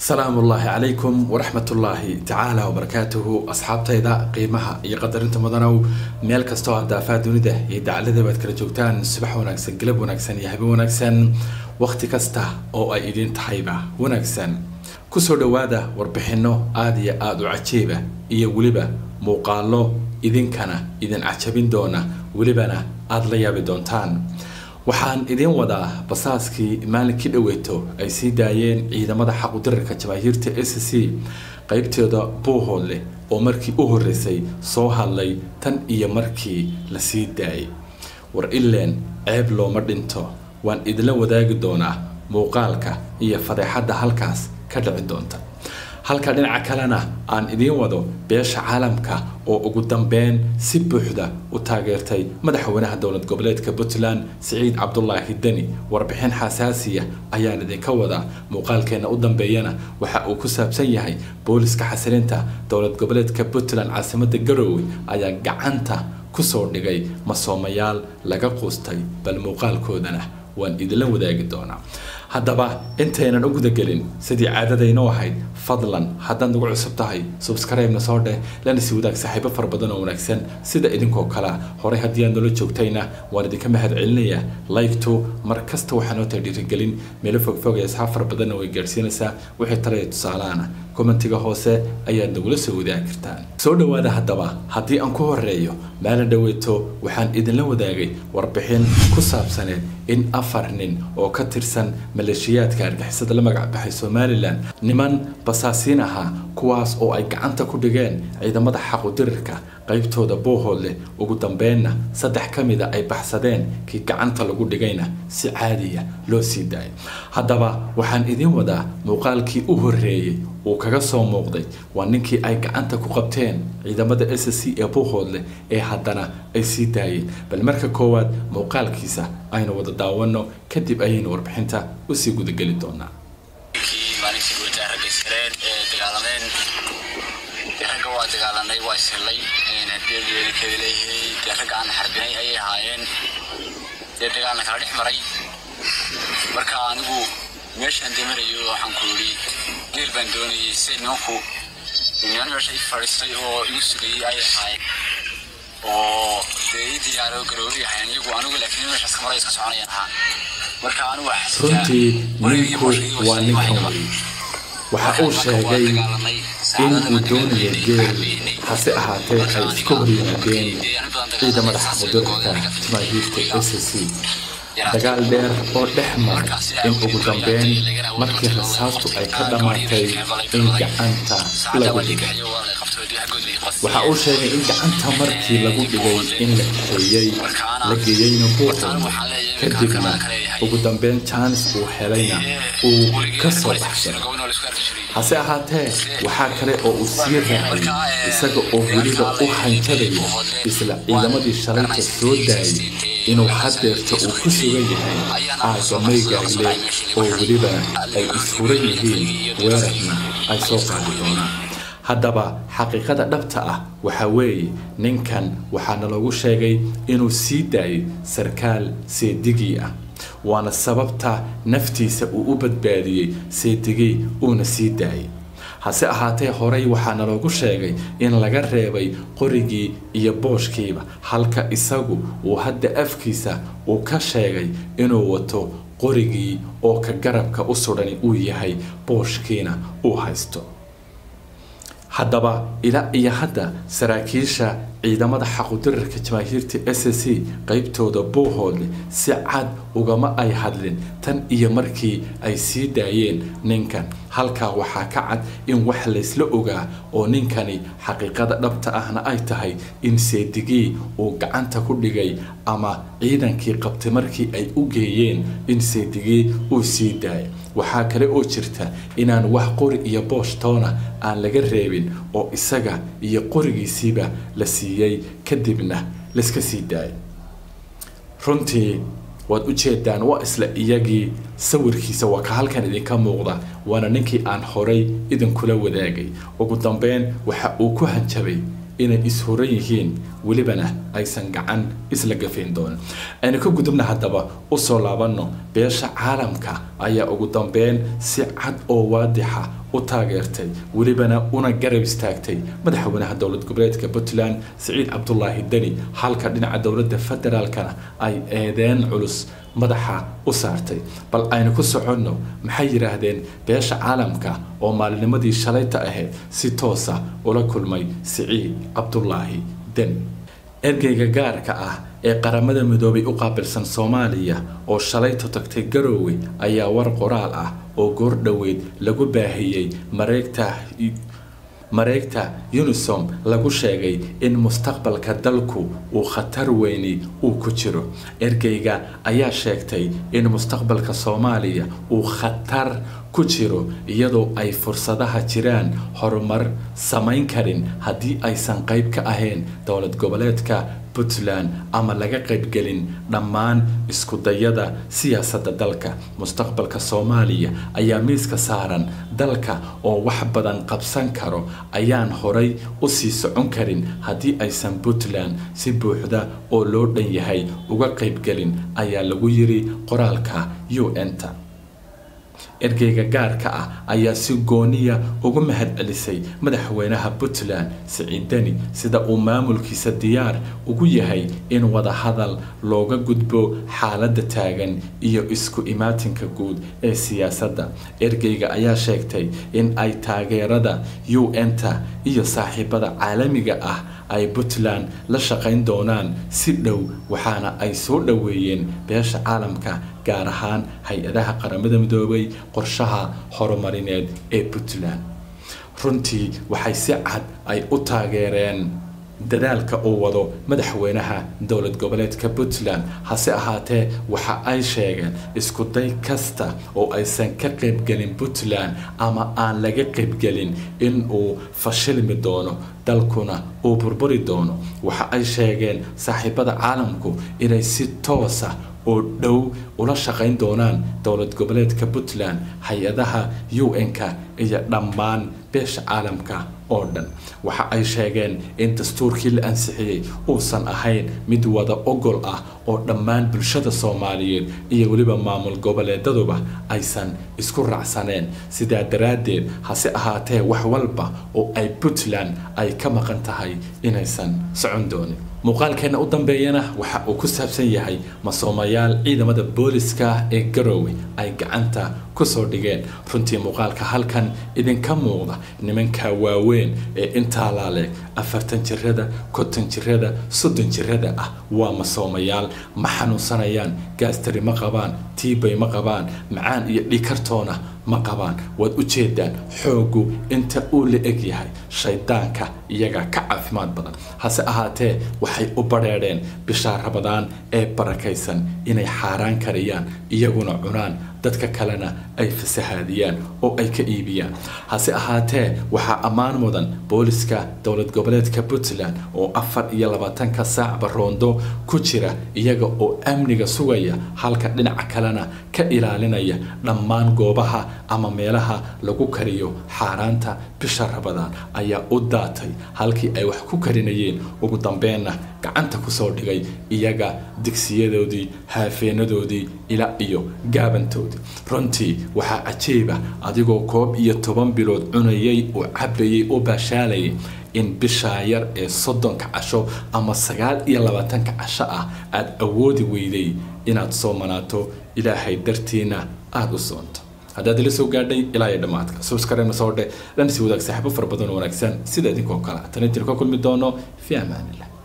salaamu ullaahi calaykum waraxmatullaahi tacaala wabarakaatuhu asxaabtayda qiimaha iyo qadarinta mudanow meel kastoo hadaafaha dunida iyo dacalada baad kala joogtaan subax wanaagsan galab wanaagsan iyo habeen wanaagsan wakhti kasta oo ay idin tahayba wanaagsan kusoo dhowaada warbixinno aada iyo aada u cajiiba iyo weliba muuqaalo idinkana idin cajabin doona welibana aada la yaabi doontaan waxaan idiin wadaa basaaskii maalinkii dhaweyto ay sii daayeen ciidamada xaqudirarka jamaahiirta s c qeybteeda buuhoodleh oo markii u horreysay soo hadlay tan iyo markii la sii daayay war ileen ceeb looma dhinto waan idinla wadaagi doonaa muuqaalka iyo fadeexadda halkaas ka dhici doonta halka dhinaca kalena aan idiin wado beesha caalamka oo ugu dambeyn si buuxda u taageertay madaxweynaha dowlad goboleedka puntland siciid cabdulaahi deni warbixin xasaasiya ayaan idinka wadaa muuqaalkeena u dambeeyana waxa uu ku saabsan yahay booliska xasilinta dowlad goboleedka puntland caasimada garoowe ayaa gacanta kusoo dhigay masoomayaal laga quustay bal muuqaalkoodana waan idinla wadaagi doonaa haddaba intaynan u gudagelin sidii caadadaynoo ahayd fadlan haddaad nagu cusub tahay subscribe-na soo dheh lana sii wadaag saaxiibo fara badan oo wanaagsan sida idinkoo kalea horey haddii aad noola joogtayna waan idinka mahad celinayaa like-tu mar kasta waxaa noo tahay dhiirigelin meelo fogfog ee asxaab fara badanna way gaadhsiinaysaa wixii talaya tusaalaana commentiga hoose ayaad nagula soo wadaagi kartaan soo dhowaada haddaba haddii aan ku horeeyo maalin dhaweyto waxaan idinla wadaagay warbixin ku saabsaneed in afar nin oo ka tirsan maleeshiyaadka argixisada la magac baxay somalilan niman basaasiin ahaa kuwaas oo ay gacanta ku dhigeen ciidamada xaqudirirka qaybtooda boohoodleh ugu dambeynna saddex ka mida ay baxsadeen kii gacanta lagu dhigayna si caadiya loo sii daayay haddaba waxaan idiin wadaa muuqaalkii u horreeyey uu kaga soo muuqday waa ninkii ay gacanta ku qabteen ciidamada s c ee boohoodleh ee haddana ay sii daayeen bal marka koowaad muuqaalkiisa aynu wada daawano kadib ayaynu warbixinta usii gudageli doonaa ragga waa dagaalanay waa ishellay hadii yeelikeeda leeyahay dee ragga aan xarbinay ayay ahaayeen dee dagaalna kala dhex maray marka anigu meeshaan dee marayo waxaan ku yidhi geel baan doonayay si nimanku niman meesha i fadhiistay oo igu sugayay ayay ahaayeen oo dee ii diyaaro garoori ahayn iyagu anigu laakiin meeshaas ka maray iska soconayaan ahaa marka anigu runtii ninku waa ninkan wey waxa uu sheegay in uu doonayo geel hase ahaatee ay iska hor yimaadeen ciidamada xaqudirka jamaahiirta s c dagaal dheer oo dhex maray in ugu dambeyn markii rasaastu ay ka dhammaatay in gacanta lagu dhigay waxa uu sheegay in gacanta markii lagu dhigay in la kaxeeyey la geeyeyna buuxoodle kadibna ugu dambeyn jaanis uu helayna uu ka soo baxsaday hase ahaatee waxaa kale oo uu sii raacay isaga oo weliba u hanjabaya isla ciidamadii shalayta soo daayay inuu hadeerta uu ku sugan yahay aagga maygaagle oo weliba ay isfuran yihiin weerarna ay soo qaadi doonaan haddaba xaqiiqada dhabta ah waxa weeye ninkan waxaana lagu sheegay inuu sii daayay sarkaal seedigii ah waana sababta naftiisa uu u badbaadiyey seedigii uuna sii daayay hase ahaatee horey waxaana loogu sheegay in laga reebay qorigii iyo booshkiiba halka isagu uu hadda afkiisa uu ka sheegay inuu wato qorigii oo ka garabka u sudhani uu yahay booshkiina uu haysto haddaba ilaa iyo hadda saraakiisha ciidamada xaqudirarka jamaahiirta s c qeybtooda buuhoodle si cad ugama ay hadlin tan iyo markii ay sii daayeen ninkan halkaa waxaa ka cad in wax laysla ogaa oo ninkani xaqiiqada dhabta ahna ay tahay in seedigii uu gacanta ku dhigay ama ciidankii qabtay markii ay u geeyeen in seedigii uu sii daayay waxaa kale oo jirta inaan wax qori iyo booshtoona aan laga reebin oo isaga iyo qorigiisiiba la siiyey kadibna layska sii daayay runtii waad u jeedaan waa isla iyagii sawirkiisa waa ka halkan idinka muuqda waana ninkii aan horay idinkula wadaagay ugu dambeyn waxa uu ku hanjabay inay ishuran yihiin welibana aysan gacan isla gafayn doonin aynu ka gudubna haddaba usoo laabanno beesha caalamka ayaa ugu dambeyn si cad oo waadixa u taageertay welibana una garab istaagtay madaxweynaha dowlad goboleedka puntland siciid cabdulaahi deni halka dhinaca dowladda federaalkana ay eedeen culus madaxa u saartay bal aynu ku soconno maxay yidhaahdeen beesha caalamka oo maalinimadii shalayta ahayd si toosa ula kulmay siciid cabdulaahi deni ergeyga gaarka ah ee qaramada midoobay u qaabilsan soomaaliya oo shalayto tagtay garoowe ayaa war qoraal ah oo goor dhoweyd lagu baahiyey mareegta mareegta unisom lagu sheegay in mustaqbalka dalku uu khatar weyni uu ku jiro ergeyga ayaa sheegtay in mustaqbalka soomaaliya uu khatar ku jiro iyadoo ay fursadaha jiraan horumar samayn karin haddii aysan qayb ka ahayn dowlad goboleedka puntland ama laga qaybgelin dhammaan iskudayada siyaasadda dalka mustaqbalka soomaaliya ayaa miiska saaran dalka oo wax badan qabsan karo ayaan horay u sii socon karin haddii aysan puntland si buuxda oo loo dhan yahay uga qaybgelin ayaa lagu yiri qoraalka u n-ta ergeyga gaarka ah ayaa si gooniya ugu mahadcelisay madaxweynaha puntland siciid deni sida uu maamulkiisa diyaar ugu yahay in wadahadal looga gudbo xaaladda taagan iyo isku imaatinka guud ee siyaasadda ergeyga ayaa sheegtay in ay taageerada u n-ta iyo saaxiibada caalamiga ah ay puntland la shaqayn doonaan si dhow waxaana ay soo dhoweeyeen beesha caalamka gaar ahaan hay-adaha qaramada midoobay qorshaha horumarineed ee puntland runtii waxay si cad ay u taageereen dadaalka uu wado madaxweynaha dowlad goboleedka puntland hase ahaatee waxa ay sheegeen iskuday kasta oo aysan ka qaybgelin puntland ama aan laga qaybgelin in uu fashilmi doono dalkuna uu burburi doono waxa ay sheegeen saaxiibada caalamku inay si toosa oo dhow ula shaqayn doonaan dowlad goboleedka puntland hay-adaha u n-ka iyo dhammaan beesha caalamka oo dhan waxa ay sheegeen in dastuurkii la ansixiyey uusan ahayn mid wada ogol ah oo dhammaan bulshada soomaaliyeed iyo weliba maamul goboleedaduba aysan isku raacsaneen sidaa daraaddeed hase ahaatee wax walba oo ay puntland ay ka maqan tahay inaysan socon doonin muuqaalkeena u dambeeyana waxa uu ku saabsan yahay masoomayaal ciidamada booliska ee garoowe ay gacanta kusoo dhigeen runtii muuqaalka halkan idinka muuqda nimanka waaweyn ee intaa laaleeg afartan jirada konton jirada soddon jirada ah waa masoomayaal ma xanuunsanayaan gaastari ma qabaan tiibay ma qabaan macaan iyo dhikartoona ma qabaan waad u jeedaan xooggu inta uu la eg yahay shaydaanka iyaga ka caafimaad badan hase ahaatee waxay u badheedheen bishaa rabadaan ee barakaysan inay xaaraan kariyaan iyaguna cunaan dadka kalena ay fasahaadiyaan oo ay ka iibiyaan hase ahaatee waxaa ammaan mudan booliska dowlad goboleedka puntland oo afar iyo labaatanka saacba roondo ku jira iyaga oo amniga sugaya halka dhinaca kalena ka ilaalinaya dhammaan goobaha ama meelaha lagu kariyo xaaraanta bisha rabadaan ayaa u daatay halkii ay wax ku karinayeen ugu dambeenna gacanta kusoo dhigay iyaga digsiyadoodii haafeenadoodii ilaa iyo gaabantoodii runtii waxaa cajiiba adigoo koob iyo toban bilood cunayay oo cabayay oo baashaalayay in bishaa yar ee soddonka casho ama sagaal iyo labaatanka casho ah aada awoodi weyday inaad soomanaato ilaahay dartiina aada u soonto haddaad ila soo gaadhay ilaa iyo dhammaadka subscribe soo dhe lana sii wadaag saaxiibo fara badan oo wanaagsan sida idinkoo kale tan intiin ka kulmi doono fi amaanillah